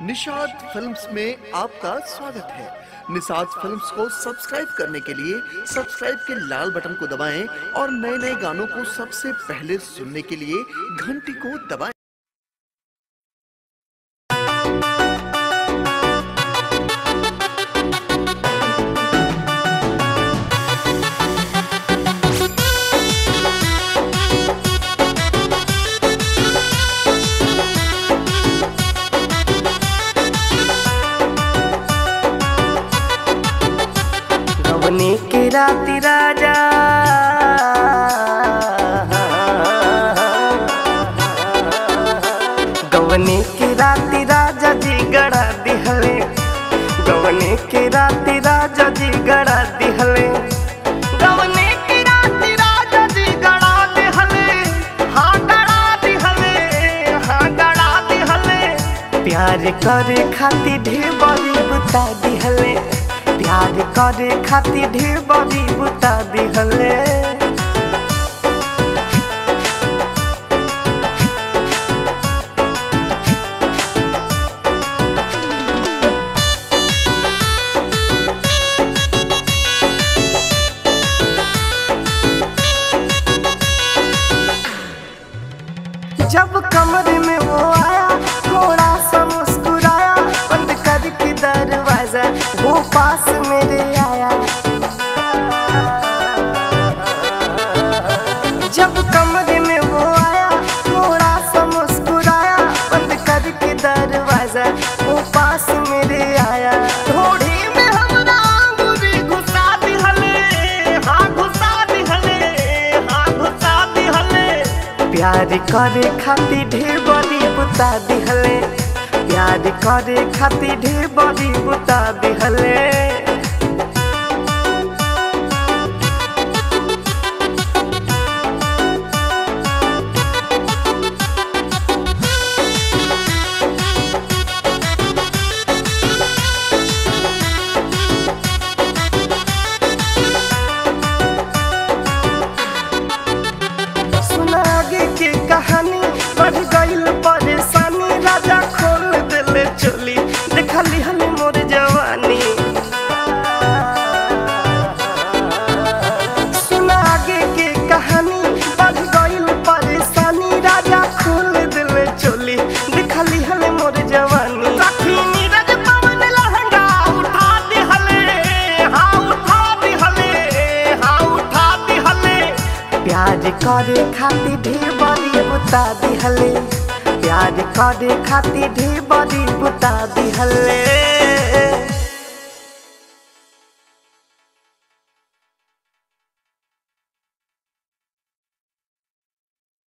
Nishad films में आपका स्वागत है निषाद फिल्म्स को सब्सक्राइब करने के लिए सब्सक्राइब के लाल बटन को दबाएं और नए नए गानों को सबसे पहले सुनने के लिए घंटी को दबाएं गवने के राति राजा गवने के राति राजा जी गड़ा दिहले गवने के राति राजा जी गड़ा दिहले गवने के राति राजा जी गड़ा दिहले हाँ गड़ा दिहले हाँ गड़ा दिहले प्यार करे खातिर ढेर बड़ी बुता दिहले प्यार करे खातिर ढेर बड़ी बुता दिहले जब कमर में वो आया थोड़ा सा मुस्कुराया बंद करके दरवाजा वो पास मेरे आया जब कमरे में वो आया थोड़ा सा मुस्कुराया बंद करके दरवाजा वो पास मेरे आया थोड़ी में हमरा अंगूरी घुसा दिहले हाँ घुसा दिहले हाँ घुसा दिहले प्यार करे खातिर ढेर बड़ी बुता दिहले प्यार करे खातिर ढेर बड़ी बुता दिहले सुना आगे के कहानी बढ़ गईल परेशानी राजा खोल दिले चोली देखा लिहल मोर जवानी सुना आगे के कहानी बढ़ गईल परेशानी राजा खोल दिले चोली देखा लिहल मोर जवानी सखी नीरज पवन लहंगा उठा दिहले हाँ उठा दिहले हाँ उठा दिहले प्यार करे खातिर ढेर बड़ी बुता दिहले प्यार करे खातिर ढेर बड़ी बुता दिहले